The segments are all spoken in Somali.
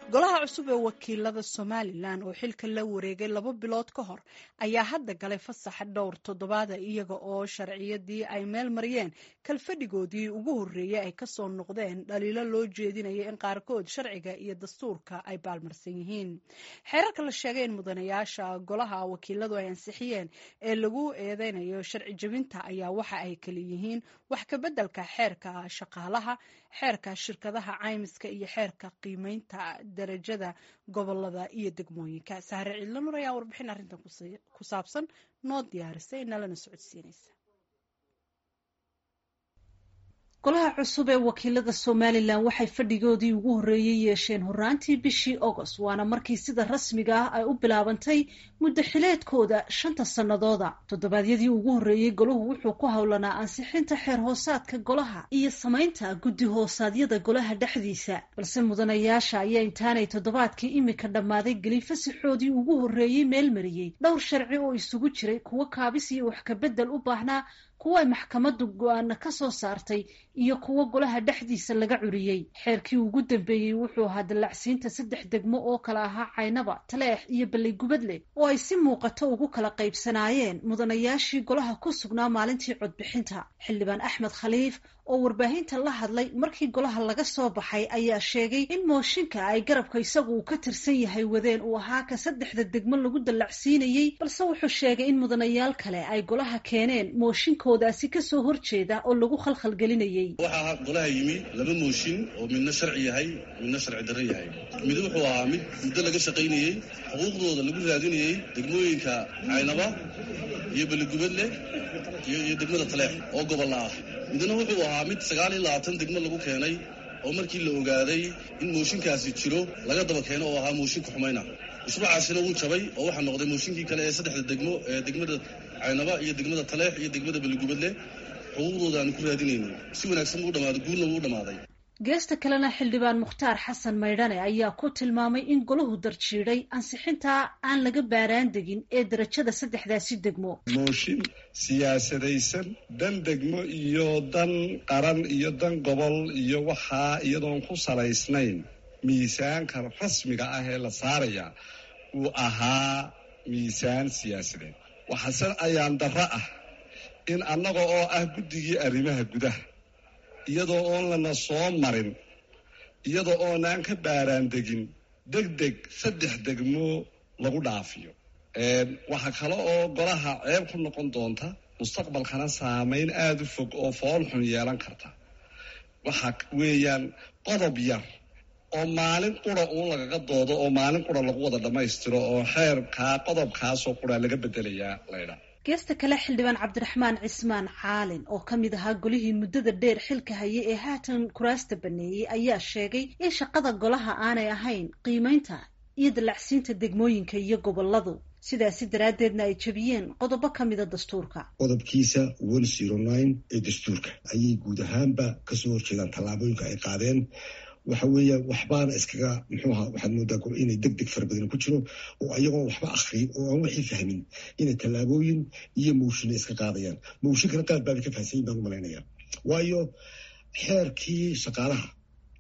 golaha cusub ee wakiilada somalilan oo xilka la wareegay laba bilood ka hor ayaa hadda galay fasaxa dhowr toddobaada iyaga oo sharciyadii ay meel mariyeen kalfadhigoodii ugu horreeyey ay kasoo noqdeen dhaliilo loo jeedinaya in qaarkood sharciga iyo dastuurka ay baalmarsan yihiin xeerarka la sheegay in mudanayaasha golaha wakiiladu ay ansixiyeen ee lagu eedeynayo sharci jebinta ayaa waxa ay kala yihiin wax kabeddelka xeerka shaqaalaha xeerka shirkadaha caymiska iyo xeerka qiimeynta darajada gobolada iyo degmooyinka sahre ciidla nur ayaa warbixin arrintan ku saabsan noo diyaarisay nalana socodsiinaysa golaha cusub ee wakiilada somalilan waxay fadhigoodii ugu horreeyey yeesheen horraantii bishii agost waana markii sida rasmiga ah ay u bilaabantay muddo xileedkooda shanta sannadooda toddobaadyadii ugu horreeyey golahu wuxuu ku howlanaa ansixinta xeer hoosaadka golaha iyo samaynta guddi hoosaadyada golaha dhexdiisa balse mudanayaasha ayaa intaanay toddobaadkii imika dhammaaday gelin fasaxoodii ugu horreeyey meel mariyey dhowr sharci oo isugu jiray kuwo kaabis iyo wax kabedel u baahnaa kuwa ay maxkamaddu go-aana ka soo saartay iyo kuwo golaha dhexdiisa laga curiyey xeerkii ugu dambeeyey wuxuu ahaa dallacsiinta saddex degmo oo kala ahaa caynaba taleex iyo balleygubadle oo ay si muuqato ugu kala qaybsanaayeen mudanayaashii golaha ku sugnaa maalintii codbixinta xildhibaan axmed khaliif oo warbaahinta la hadlay markii golaha laga soo baxay ayaa sheegay in mooshinka ay garabka isagu uu ka tirsan yahay wadeen uu ahaa ka saddexda degmo lagu dallacsiinayey balse wuxuu sheegay in mudanayaal kale ay golaha keeneen mooshinkoodaasi kasoo horjeeda oo lagu khalkhalgelinayey waxaa golaha yimi laba mooshin oo midna sharci yahay midna sharci darro yahay mid wuxuu ahaa mid muddo laga shaqaynayey xuquuqdooda lagu raadinayey degmooyinka caynaba iyo beligubadle iyo degmada taleex oo gobolla ah midna wuxuu ahaa mid sagaal iyo labaatan degmo lagu keenay oo markii la ogaaday in mooshinkaasi jiro laga daba keeno oo ahaa mooshinka xumayna usbuucaasina wuu jabay oo waxaa noqday mooshinkii kale ee saddexda degmo ee degmada caynaba iyo degmada taleex iyo degmada beligubadle xuquuqdooda aanu ku raadinaynay si wanaagsan buu dhamaaday guulna wuu dhamaaday geesta kalena xildhibaan mukhtaar xasan maydhane ayaa ku tilmaamay in golahu darjiiday ansixintaa aan laga baaraan degin ee darajada saddexdaasi degmo mooshin siyaasadaysan dan degmo iyo dan qaran iyo dan gobol iyo waxaa iyadoon ku salaysnayn miisaanka rasmiga ah ee la saaraya uu ahaa miisaan siyaasadeed waxaase ayaan darro ah in annaga oo ah guddigii arrimaha gudaha iyadoo oon lana soo marin iyadoo oonaan ka baaraan degin deg deg saddex degmo lagu dhaafiyo waxaa kale oo golaha ceeb ku noqon doonta mustaqbalkana saameyn aada u fog oo fool xun yeelan karta waxa weeyaan qodob yar oo maalin qura uun lagaga doodo oo maalin qura lagu wada dhammaystiro oo xeerkaa qodobkaasoo quraa laga bedelayaa laydhaa geesta kale xildhibaan cabdiraxmaan cismaan caalin oo ka mid ahaa golihii muddada dheer xilka hayay ee haatan kuraasta baneeyey ayaa sheegay in shaqada golaha aanay ahayn qiimeynta iyo dallacsiinta degmooyinka iyo goboladu sidaasi daraaddeedna ay jebiyeen qodobo ka mida dastuurka qodobkiisa one zero nine ee dastuurka ayay guud ahaanba kasoo horjeedaan tallaabooyinka ay qaadeen waxa weeya waxbaana iskaga muxuu ahaa waxaad moodaa inay deg deg fara badan ku jiro oo ayagoon waxba akrin oo aan wixii fahmin inay tallaabooyin iyo mowshina iska qaadayaan mowshinkana qaar baabay ka fahansanyin baan u malaynaya waayo xeerkii shaqaalaha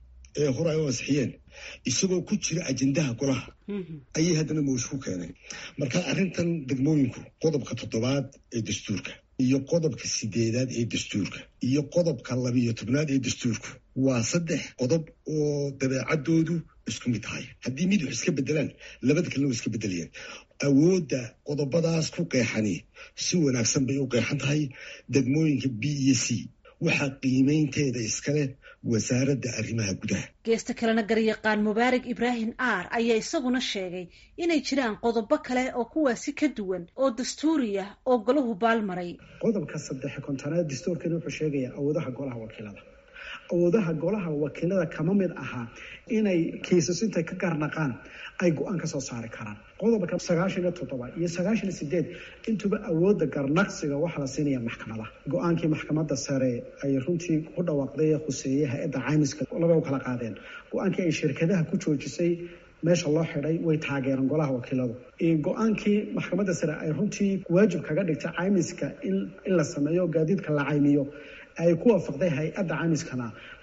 ee hore ay u ansixiyeen isagoo ku jira ajendaha golaha ayay haddana mowshi ku keeneen marka arrintan degmooyinku qodobka toddobaad ee dastuurka iyo qodobka sideedaad ee dastuurka iyo qodobka labiiyo tobnaad ee dastuurku waa saddex qodob oo dabeecadoodu isku mid tahay haddii mid wax iska bedelaan labada kalena way iska bedelayaan awoodda qodobadaas ku qeexani si wanaagsan bay u qeexan tahay degmooyinka b iyo c waxaa qiimeynteeda iskale wasaaradda arrimaha gudaha geesta kalena garyaqaan mubaarak ibraahim aar ayaa isaguna sheegay inay jiraan qodobo kale oo kuwaasi ka duwan oo dastuuri ah oo golahu baalmaray qodobka saddex kontonaad dastuurkeena wuxuu sheegayaa awoodaha golaha wakiilada awoodaha golaha wakiilada kama mid ahaa inay kiisas intay ka garnaqaan ay go-aan ka soo saari karaan qodobka sagaashan iyo toddoba iyo sagaashan iyo sideed intuba awoodda garnaqsiga waxaa la siinaya maxkamadaha go-aankii maxkamadda sare ay runtii ku dhawaaqday ee khuseeyey hay-adda caymiska laba u kala qaadeen go-aankii ay shirkadaha ku joojisay meesha loo xidhay way taageereen golaha wakiiladu go-aankii maxkamadda sare ay runtii waajib kaga dhigtay caymiska in la sameeyo gaadiidka la caymiyo ay ku waafaqday hay-adda caymiskana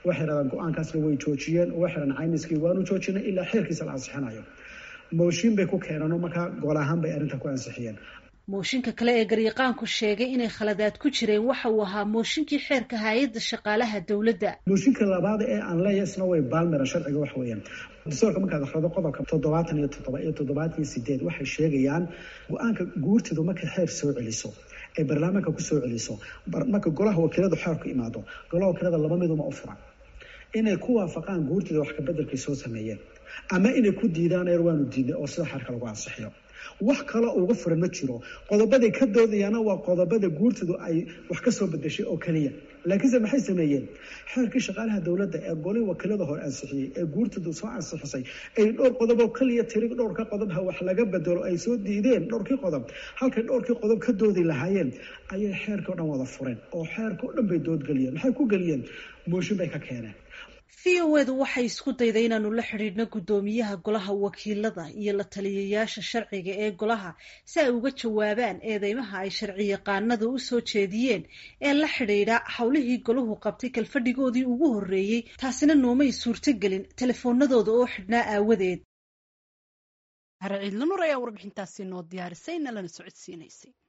waxay dhahdaan go-aankaasna way joojiyeen oo waxay dhahdaan caymiskii waanu joojinay ilaa xeerkiisa la ansixinayo mooshin bay ku keeneen oo markaa gol ahaan bay arrinta ku ansixiyeen mooshinka kale ee garyaqaanku sheegay inay khaladaad ku jireen waxa uu ahaa mooshinkii xeerka hay-adda shaqaalaha dowladda mooshinka labaad ee aan leeyahay isna way baalmeran sharciga wax weeyaan dastuurka markaad akhrido qodobka toddobaatan iyo toddoba iyo toddobaatan iyo sideed waxay sheegayaan go-aanka guurtidu markay xeer soo celiso ee baarlamaanka ku soo celiso marka golaha wakiiladu xeerku imaado golaha wakiilada laba miduma u furan inay ku waafaqaan guurtida wax kabedelkay soo sameeyeen ama inay ku diidaan eer waanu diidnay oo sida xeerka lagu ansixiyo wax kale uga furan ma jiro qodobaday ka doodayaana waa qodobada guurtidu ay wax ka soo bedeshay oo keliya laakiinse maxay sameeyeen xeerkii shaqaalaha dowladda ee golii wakiilada hore ansixiyey ee guurtidu soo ansixisay ay dhowr qodoboo keliya tiri dhowrka qodobha wax laga bedelo ay soo diideen dhowrkii qodob halkay dhowrkii qodob ka doodi lahaayeen ayay xeerkii o dhan wada fureen oo xeerka o dhan bay doodgeliyeen maxay ku geliyeen mooshin bay ka keeneen v o edu waxay isku dayday inaanu la xidhiidhno guddoomiyaha golaha wakiilada iyo la taliyayaasha sharciga ee golaha si ay uga jawaabaan eedeymaha ay sharci yaqaanada u soo jeediyeen ee la xidhiidha howlihii golahu qabtay kalfadhigoodii ugu horreeyey taasina noomay suurtogelin telefoonadooda oo xidhnaa aawadeed hare ciidla nur ayaa warbixintaasi noo diyaarisay nalana socodsiinaysay